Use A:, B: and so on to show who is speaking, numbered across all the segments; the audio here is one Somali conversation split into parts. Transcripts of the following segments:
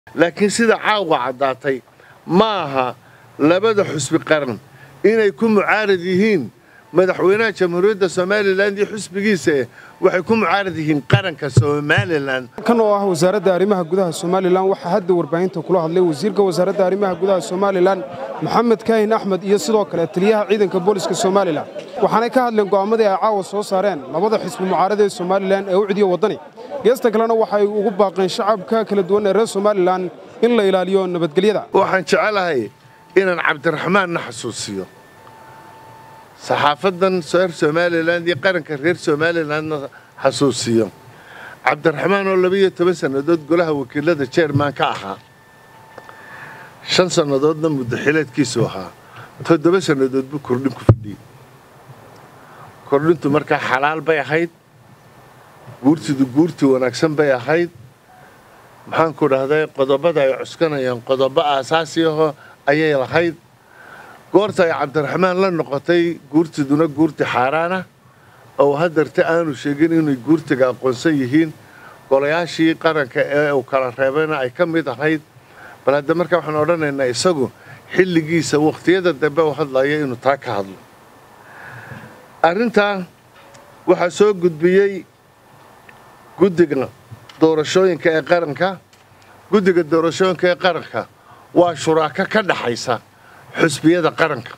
A: laakiin sida caawga caddaatay ma aha labada xusbi qaran inay ku mucaarad yihiin madaxweynaha jamhuuriyadda somalilan iyo xusbigiisa waxay ku mucaarad yihiin qaranka somalilan
B: kan oo ah wasaaradda arrimaha gudaha somalilan waxaa hadda warbaahinta kula hadlay wasiirka wasaaradda arrimaha gudaha somalilan maxamed kaahin axmed iyo sidoo kale taliyaha ciidanka booliska somalilan waxaanay ka hadleen go'aamadii ay caawa soo saareen labada xisbi mucaarada ee somalilan ee u cidiya waddani geesta kalena waxay ugu baaqeen shacabka kala duwan ee reer somalilan in la ilaaliyo nabadgelyada
A: waxaan jecelahay inaan cabdiraxmaanna xasuusiyo saxaafadan reer somalilan iyo qaranka reer somalilandna xasuusiyo cabdiraxmaan oo labiyo toban sannadood golaha wakiilada jerman ka ahaa shan sannadoodna muddaxileedkiisu ahaa toddoba sannadood buu kordhin ku fadhiyey kordhintu markaa xalaal bay ahayd guurtidu guurtii wanaagsan bay ahayd maxaanku dhahday qodobada ay cuskanayaan qodobo aasaasi aho ayay lahayd goorta ay cabdiraxmaan la noqotay guurtiduna guurti xaaraana oo haddarte aanu sheegin inay guurtiga aqoonsan yihiin golayaashii qaranka ee uu kala reebayna ay ka mid ahayd bal hadda markaa waxaan odhanaynaa isagu xilligiisa wakhtiyada dambe u hadlaya inuu taa ka hadlo arrintaa waxaa soo gudbiyey guddiga doorashooyinka ee qaranka guddiga doorashooyinka ee qaranka waa shuraako ka dhaxaysa xusbiyada qaranka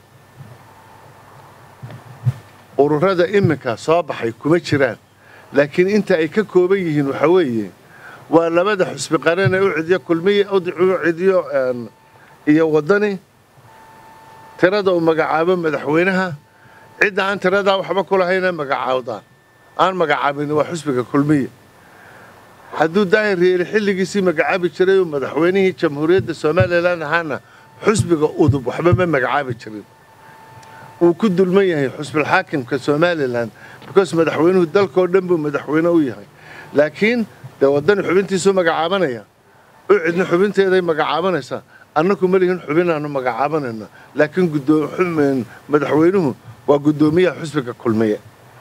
A: ururada iminka soo baxay kuma jiraan laakiin inta ay ka kooban yihiin waxaa weeye waa labada xusbi qaran ee u cidiyo kulmiya u cidiyo iyo waddani tirada uu magacaabo madaxweynaha cidda aan tiradaa waxba ku lahayna magacaawdaan aan magacaabin waa xusbiga kulmiya hadduu daahir yeeli xilligiisii magacaabi jiray oo madaxweynihii jamhuuriyadda somalilan ahaana xusbiga udub waxba ma magacaabi jirin wuu ku dulman yahay xusbilxaakimka somalilan because madaxweynuhu dalkao dhan buu madaxweyne u yahay laakiin dee waddani xubintiisuu magacaabanaya u cidna xubinteeday magacaabanaysaa annaku ma lihin xubinaanu magacaabanayna laakiin madaxweynuhu waa guddoomiyaha xusbiga kulmiye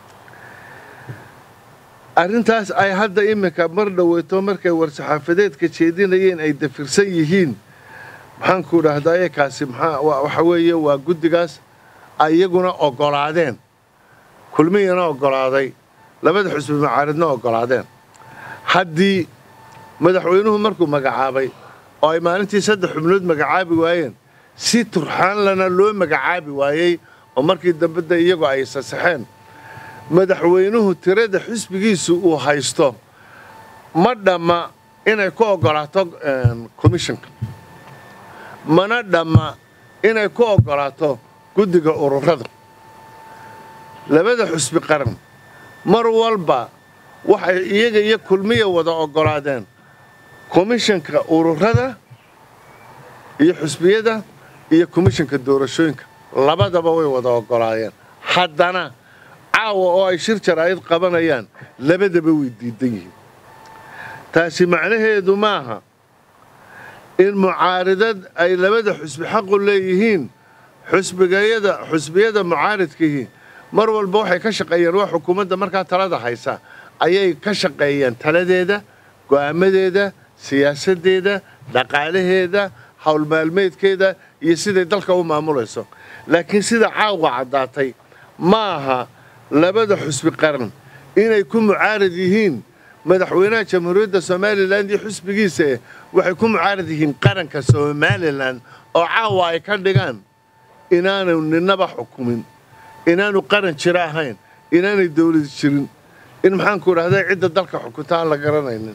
A: arrintaas ay hadda iminka mar dhoweyto markay war-saxaafadeedka jeedinayeen ay dafirsan yihiin maxaanku dhahdaye kaasi waxa weeye waa guddigaas ay iyaguna oggolaadeen kulmiyana oggolaaday labada xusbi macaaridna oggolaadeen haddii madaxweynuhu markuu magacaabay oo ay maalintii saddex xubnood magacaabi waayeen si turxaanlana loo magacaabi waayey oo markii dambe de iyagu ay sasaxeen madaxweynuhu tirada xisbigiisu uu haysto ma dhamma inay ku oggolaato commissionka mana dhamma inay ku oggolaato guddiga ururada labada xusbi qaran mar walba waxay iyaga iyo kulmiya wada oggolaadeen komishanka ururada iyo xusbiyada iyo komishanka doorashooyinka labadaba way wada oggolaadeen haddana caawa oo ay shir jaraa'id qabanayaan labadaba way diidan yihiin taasi macnaheedu maaha in mucaaridad ay labada xusbi xaqu leeyihiin xusbigayada xusbiyada mucaaridkiihi mar walba waxay ka shaqeeyeen waa xukuumadda markaa talada haysa ayay ka shaqeeyeen taladeeda go'aamadeeda siyaasaddeeda dhaqaalaheeda howlmaalmeedkeeda iyo siday dalka u maamulayso laakiin sida caawga caddaatay ma aha labada xusbi qaran inay ku mucaarad yihiin madaxweynaha jamhuuriyadda somalilan iyo xusbigiisa waxay ku mucaarad yihiin qaranka somalilan oo caawa ay ka dhigaan inaanu ninaba xukumin inaanu qaran jiro ahayn inaanay dawlad jirin in maxaanku dhahday cidda dalka xukunta aan la garanaynin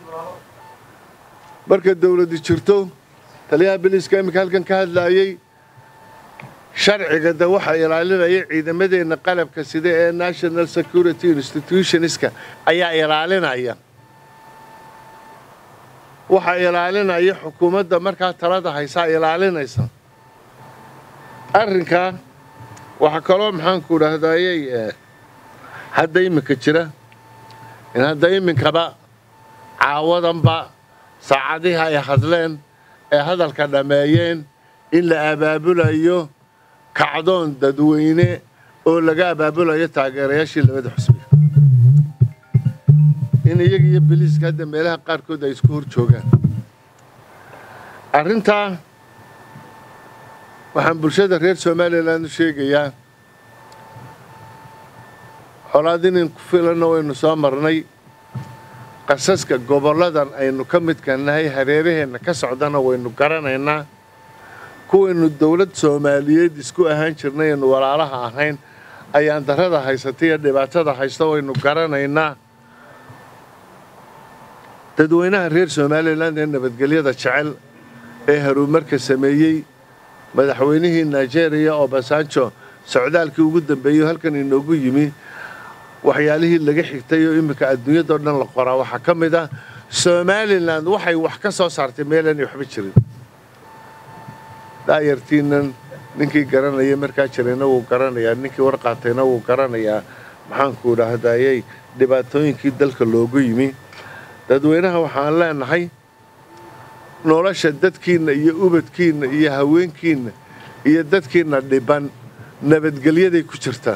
A: marka dawladi jirto taliyaha biliiska iminka halkan ka hadlaayey sharciga de waxaa ilaalinaya ciidamadeenna qalabka sida ee national security institutionska ayaa ilaalinaya waxaa ilaalinaya xukuumadda markaa talada haysaa ilaalinaysa arrinkaa waxaa kaloo maxaanku dhahdayey hadda iminka jira in hadda iminkaba caawadanba saacadihii ay hadleen ee hadalka dhammeeyeen in la abaabulayo kacdoon dadweyne oo laga abaabulayo taageerayaashii labada xusbiga in iyaga iyo biliiska hadda meelaha qaarkood ay isku hor joogaan arrintaa waxaan bulshada reer somalilan u sheegayaa colaad inin ku filanna waynu soo marnay qasaska gobolladan aynu ka midka nahay hareeraheenna ka socdana waynu garanaynaa kuwaynu dowlad soomaaliyeed isku ahaan jirnay aynu walaalaha ahayn ayaan darrada haysata iyo dhibaatada haysta waynu garanaynaa dadweynaha reer somalilan ee nabadgelyada jecel ee haruumarka sameeyey madaxweynihii nigeria obasanjo socdaalkii ugu dambeeyey halkan inoogu yimi waxyaalihii laga xigtay oo iminka adduunyadao dhan la qoraa waxaa ka mid ah somalilan waxay wax ka soo saartay meelaanay waxba jirin daayartiinan ninkii garanaya markaa jirayna wuu garanayaa ninkii warqaatayna wuu garanayaa maxaanku idhaahdayey dhibaatooyinkii dalka loogu yimi dadweynaha waxaan leenahay nolosha dadkiinna iyo ubadkiinna iyo haweenkiinna iyo dadkiinna dhiban nabadgelyaday ku jirtaa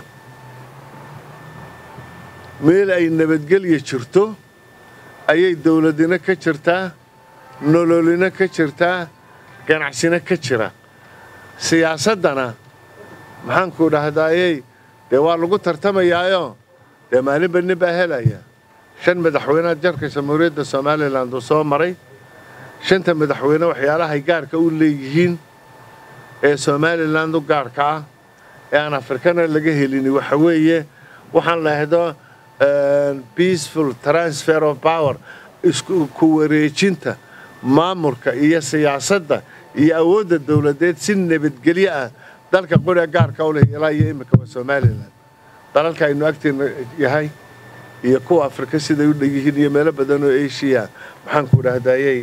A: meel ay nabadgelya jirto ayay dowladina ka jirtaa nololina ka jirtaa ganacsina ka jira siyaasaddana maxaanku dhahdaayey dee waa lagu tartamayaayo dee maalinba nin baa helaya shan madaxweynead jarka jamhuuriyadda somalilan uu soo maray shanta madaxweyne waxyaalahay gaarka u leeyihiin ee somalilan u gaarka ah ee aan afrikana laga helini waxa weeye waxaan lahdo peaceful transfer of power isku wareejinta maamulka iyo siyaasadda iyo awoodda dowladeed si nabadgelyo ah dalka qoriga gaarka u leh ilaa iyo iminka waa somalilan dalalka aynu agteena yahay iyo kuwa afrika siday u dhegyihiin iyo meelo badan oo asiya maxaanku idhaahdayey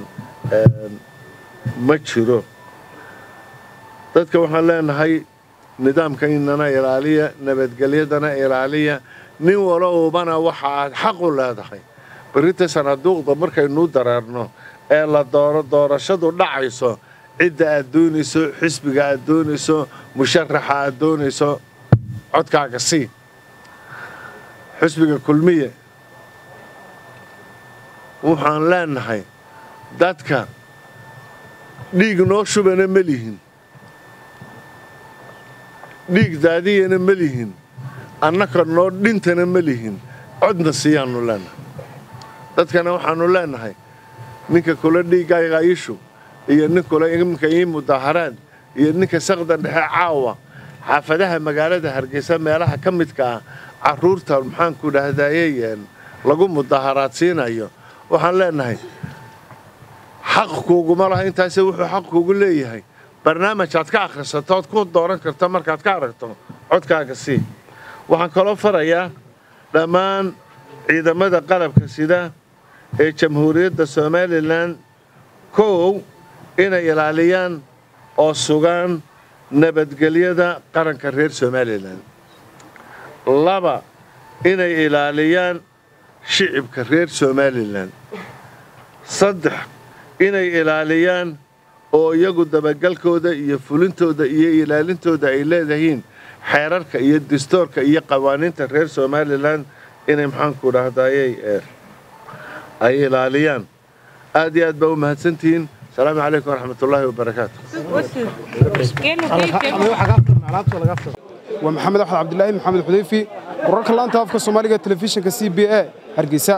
A: ma jiro dadka waxaan leenahay nidaamka inana ilaaliya nabadgelyadana ilaaliya nin walowbana waxa aad xaq u leedahay berrinta sanaaduuqda markaynuu dareerno ee la dooro doorashadu dhacayso cidda aad doonayso xisbiga aad doonayso musharaxa aad doonayso codkaaga sii xisbiga kulmiye waxaan leenahay dadka dhiig noo shubana ma lihin dhiig daadiyana ma lihin annaka noo dhintana ma lihin codna siiyaannu leenahay dadkana waxaannu leenahay ninka kula dhiiggayga ishu iyo nin kula iminka ii mudaaharaad iyo ninka saqda dhexe caawa xaafadaha magaalada hargeysa meelaha ka midka ah carruurta maxaanku dhahdaayey lagu mudaaharaadsiinayo waxaan leenahay xaq kuuguma laha intaase wuxuu xaq kuugu leeyahay barnaamij aad ka akhrisato ood ku dooran karto markaad ka aragto codkaaga sii waxaan kaloo farayaa dhammaan ciidamada qalabka sida ee jamhuuriyadda somalilan kow inay ilaaliyaan oo sugaan nabadgelyada qaranka reer somalilan laba inay ilaaliyaan shicibka reer somalilan saddex inay ilaaliyaan oo iyagu dabagalkooda iyo fulintooda iyo ilaalintooda ay leedahiin xeerarka iyo dastoorka iyo qawaaniinta reer somalilan inay maxaanku dhahdaayey ay ilaaliyaan aad iyo aad baa u mahadsantihiin asalaamu calaykum waraxmat ullaahi wabarakaatu
B: waa maxamed axmed cabdilaahi maxamed xudeyfi wararka laanta afka soomaaliga telefishinka c b a hargeysa